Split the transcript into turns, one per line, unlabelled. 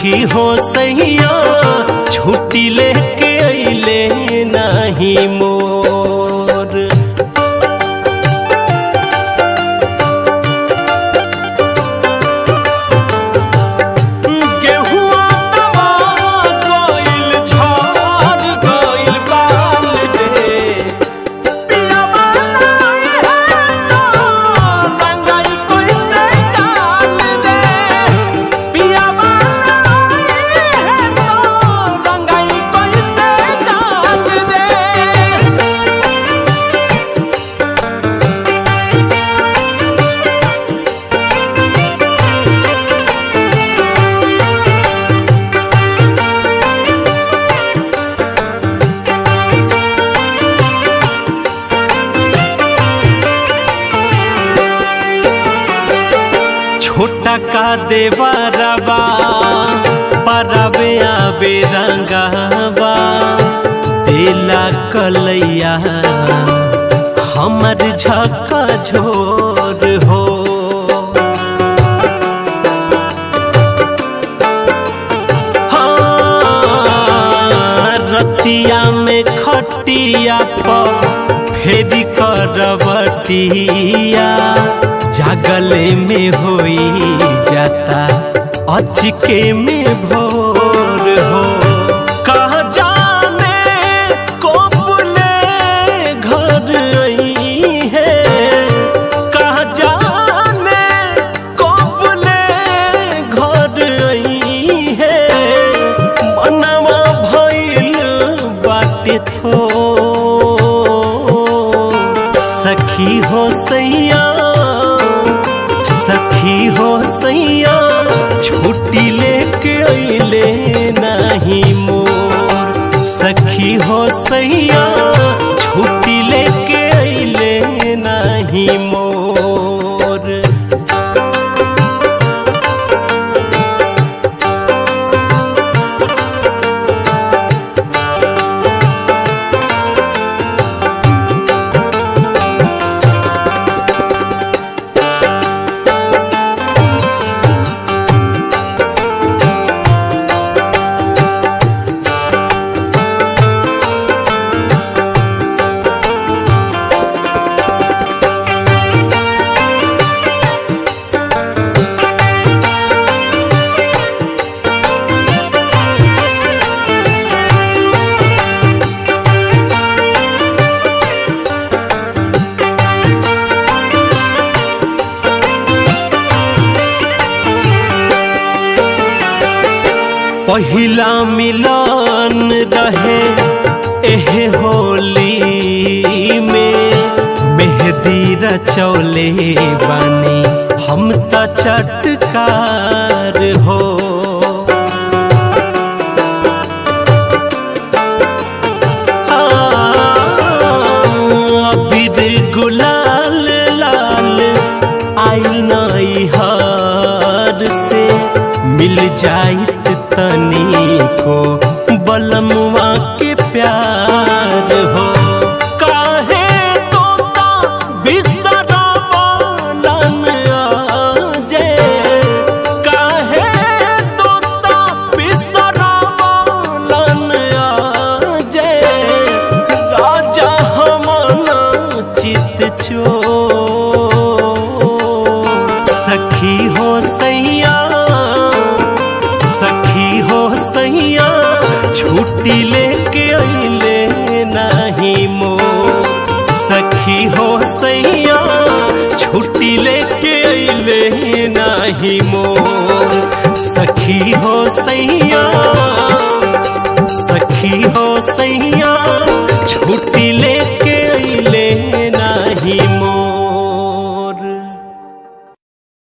सखी हो सैया छुट्टी लेके अइले नाही मोर गेहुआ दबा गइल झड़ गइल बाल रे पियावा नाई है तो रंगाई कइसे डाल रे पियावा नाई है तो रंगाई कइसे डाल रे छोटा का देवरबा परबे आबे रंगावा तेला कलैया हमर झका झोर हो हाँ, रतिया में खटिया पर फेरी करवटिया जागले में होई जाता अचके में भोर हो कहाँ जाने कोपले घर आई है कहाँ जाने कोपले घर आई है मनवा भइल बाटे थो सखी हो सैया सखी हो सैया छुट्टी लेके अइले नाही मोर सखी हो सैया छुट्टी लेके अइले नाही मोर पहिला मिलन रहे एहे होली में मेहंदी रचौले बानी हम त चटकार हो अबीर गुलाल लाल आई नई हार से मिल जाइत तनी को बलमुआ के प्यार हो काहे तोता बिसरा बोलन आजे काहे तोता बिसरा बोलन आजे राजा हमना चित चो सखी हो सैया सखी हो सैया छुट्टी लेके अइले नाही मो सखी हो सैया छुट्टी लेके अइले नाही मो सखी हो सैया